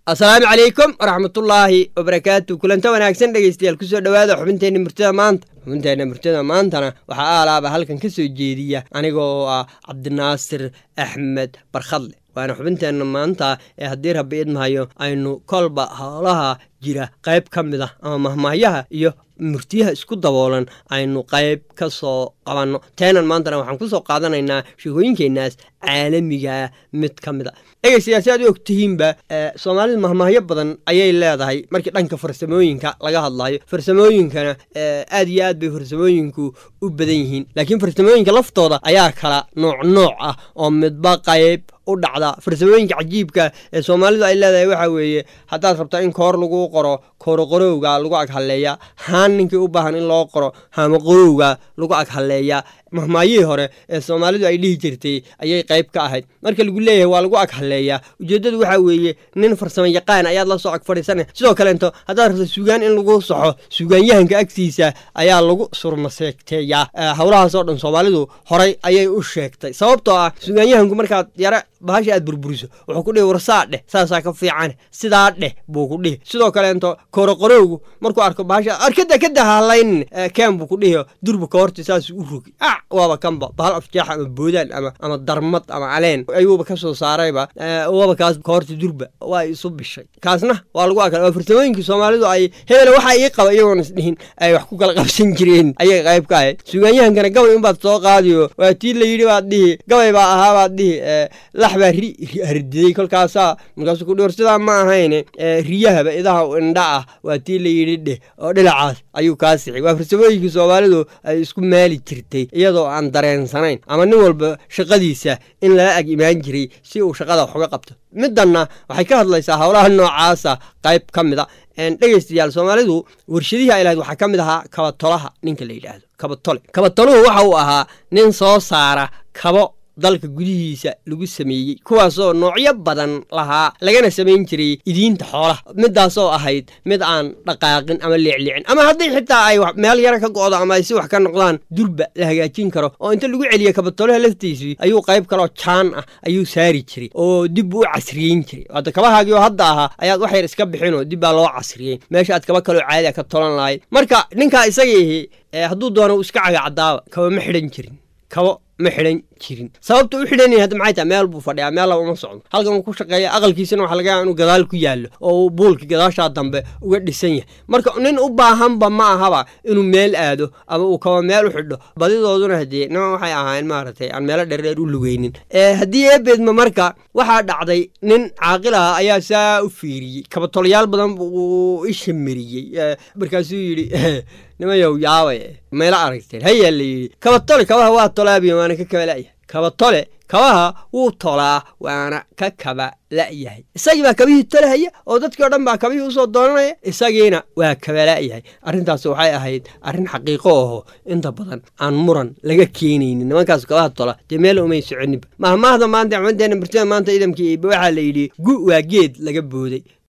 asalaamu calaykum waraxmatullaahi wabarakaatu kulanta wanaagsan dhegeystayaal kusoo dhowaada xubinteenna murtida maanta xubinteenna murtida maantana waxaa aalaaba halkan ka soo jeediya aniga oo ah cabdinaasir axmed barkhadle waana xubinteenna maanta ee haddii rabbi idmahayo aynu kolba howlaha jira qayb ka mid ah ama mahmaahyaha iyo murtiyaha isku daboolan aynu qayb ka soo qabanno teenan maantana waxaan ku soo qaadanaynaa sheekooyinkeenaas caalamiga mid ka mid a dhegeystayaal si aad u ogtihiinba soomaalida mahmaahyo badan ayay leedahay markii dhanka farsamooyinka laga hadlayo farsamooyinkana aad iyo aad bay farsamooyinku u badan yihiin laakiin farsamooyinka laftooda ayaa kala nooc nooc ah oo midba qayb u dhacda farsamooyinka cajiibka ee soomaalidu ay leedahay waxaa weeye haddaad rabtaa in koor lagu qoro kooroqorowga lagu ag halleeya haan ninkii u baahan in loo qoro haamaqorowga lagu ag halleeya mahmaayihii hore ee soomaalidu ay dhihi jirtay ayay qayb ka ahayd marka lagu leeyahay waa lagu ag halleeyaa ujeeddadu waxaa weeye nin farsamo yaqaan ayaad la soo ag fadhiisana sidoo kaleento haddaad rabto sugaan in lagu saxo sugaanyahanka agtiisa ayaa lagu surmaseegteeyaa howlahaasoo dhan soomaalidu horay ayay u sheegtay sababtoo ah sugaanyahanku markaad yara bahasha aad burburiso wuxuu ku dhihi warsaa dheh saasaa ka fiican sidaa dheh buu ku dhihi sidoo kaleento kooroqorowgu markuu arko bahasha arkada kada halaynin ken buu ku dhihi durba ka horta saasuu u rogi a waaba kanba bahal afjeex ama boodaan ama ama darmad ama caleen ayuuba ka soo saarayba waaba kaas ka horta durba waa isu bishay kaasna waa lagu akal waa farsamooyinkii soomaalidu ay hebele waxaa ii qaba iyagoon isdhihin ay wax ku kala qabsan jireen ayay qayb ka ahayd sugaanyahankana gabay unbaad soo qaadiyo waa tii la yidhi baad dhihi gabay baa ahaa baad dhihi lax baa ri hardiyey kolkaasaa markaasuu ku dhiwar sidaa ma ahayn riyahaba idaha indha ah waa tii la yidhi dheh oo dhinacaas ayuu kaa sixay waa farsamooyinkii soomaalidu ay isku maali jirtay iyadoo aan dareensanayn ama nin walba shaqadiisa in lala ag imaan jiray si uu shaqada wax uga qabto middanna waxay ka hadlaysaa howlaha noocaasa qayb ka mid a dhegeystayaal soomaalidu warshadihii ay lahayd waxaa ka mid ahaa kabatolaha ninka la yidhaahdo kabatole kabatoluhu waxa uu ahaa nin soo saara kabo dalka gudihiisa lagu sameeyey kuwaasoo noocyo badan lahaa lagana samayn jiray idiinta xoolaha midaasoo ahayd mid aan dhaqaaqin ama leecleecin ama haddii xitaa ay meel yara ka go'do ama ay si wax ka noqdaan durba la hagaajin karo oo inta lagu celiya kabatolaha laftiisii ayuu qayb kaloo jaan ah ayuu saari jiray oo dib u casriyeyn jiray hadda kabahaagii oo hadda ahaa ayaad wax yar iska bixinoo dib baa loo casriyey meesha aad kaba kaloo caadi a ka tolan lahayd marka ninkaa isagiihi hadduu doono uu iska cagacadaaba kaba ma xidhan jirin kabo ma xidhan jirin sababta u xidhanaya hadda maxay tahay meel buu fadhiyaa meel laba uma socdo halkan uu ku shaqeeya aqalkiisana waxa laga yaaba inuu gadaal ku yaallo oo uu buulka gadaashaa dambe uga dhisan yahay marka nin u baahanba ma ahaba inuu meel aado ama uu kaba meel u xidho badidooduna haddee nima waxay ahaayeen maaragtay aan meelo dheerdheer u lugeynin haddii eebeedma marka waxaa dhacday nin caaqil ah ayaa saa u fiiriyey kabatolayaal badan buu isha mariyey markaasuu yidhi nimayow yaabay mayla aragteen hayaa la yidhi kabatole kabaha waa tolaabiya waana ka kaba la'yahay kabatole kabaha wuu tolaa waana ka kaba la'yahay isagii baa kabihii tolahaya oo dadkii o dhan baa kabihii usoo doonanaya isagiina waa kaba la'yahay arrintaas waxay ahayd arrin xaqiiqo aho inta badan aan muran laga keenaynin nimankaas kabaha tola dee meel umay soconinba mahmaahda maanta xumadeenna murtida maanta idamkii iba waxaa la yidhi gu waa geed laga booday